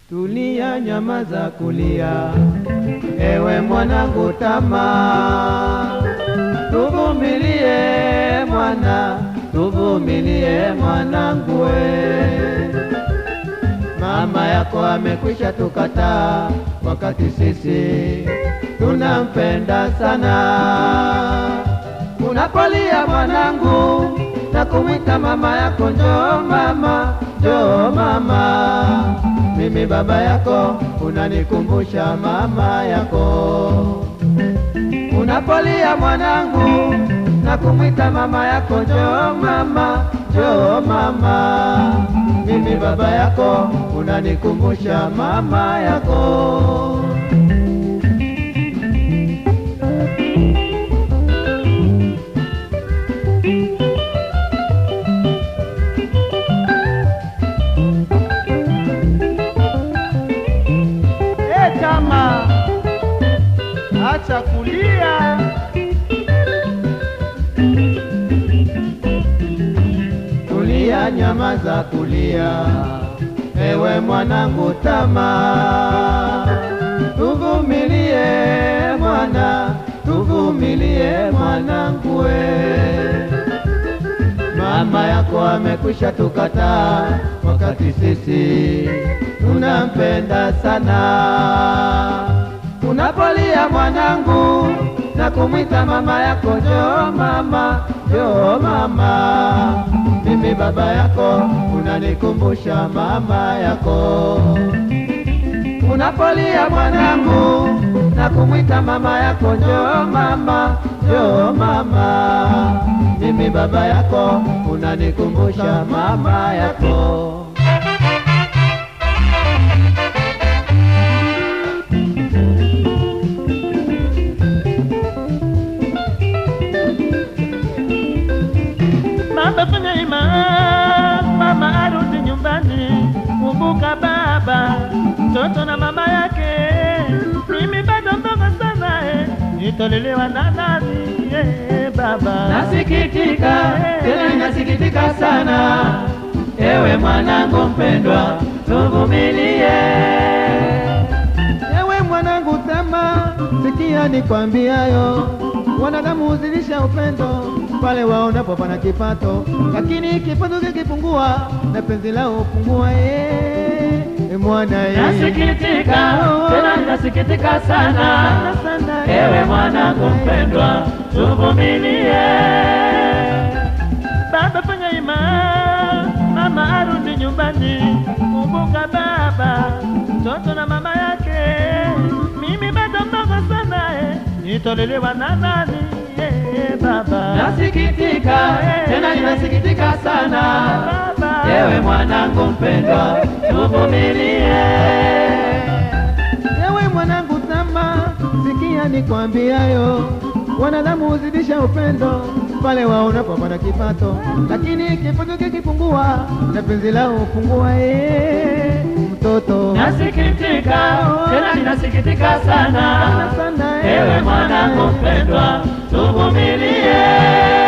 Tulia, nyamaza kulia, ewe mwanangu tamaa, tuvumilie mwana, tuvumilie mwanangu we. Mama yako amekwisha tukataa, wakati sisi tunampenda sana. Unapolia mwanangu na kumwita mama yako, njoo mama, njoo mama, mimi baba yako, unanikumbusha mama yako. Unapolia mwanangu na kumwita mama yako, njoo mama, njoo mama, mimi baba yako, unanikumbusha mama yako. Eh, chama, acha kulia. Tulia, nyamaza kulia, ewe mwanangu tamaa, tuvumilie mwana, tuvumilie mwanangu we. Mama yako amekwisha tukataa, wakati sisi tunampenda sana. Unapolia mwanangu na kumwita mama yako, njoo mama, njoo mama, mimi baba yako, unanikumbusha mama yako. Unapolia mwanangu na kumwita mama yako, njoo mama, njoo mama, mimi baba yako, unanikumbusha mama yako. Mama fanya ima, mama arudi nyumbani. Kumbuka baba, mtoto na mama yake. Mimi bado mdogo sana eh, nitolelewa na nani eh, baba? Nasikitika tena ninasikitika sana, ewe mwanangu mpendwa, tuvumilie. Ewe mwanangu tama, sikia nikwambiayo, wanadamu huzidisha upendo pale waonapo pana kipato, lakini kipato kikipungua na penzi lao hupungua. Eh, eh, mwana eh. Nasikitika tena ninasikitika sana, sana, ewe mwanangu mpendwa, tuvumilie. Baba fanya ima, mama arudi nyumbani. Kumbuka baba, mtoto na mama yake. Mimi bado mdogo sana eh, nitolelewa na nani eh, baba? Nasikitika tena ninasikitika sana, Baba. ewe mwanangu mpendwa, tuvumilie. Ewe mwanangu tama, sikia nikwambiayo, wanadamu huzidisha upendo pale waonapo pana kipato, lakini kipato kikipungua na penzi lao hupungua. Eh, mtoto Nasikitika tena ninasikitika sana, sana, ewe mwanangu mpendwa, tuvumilie.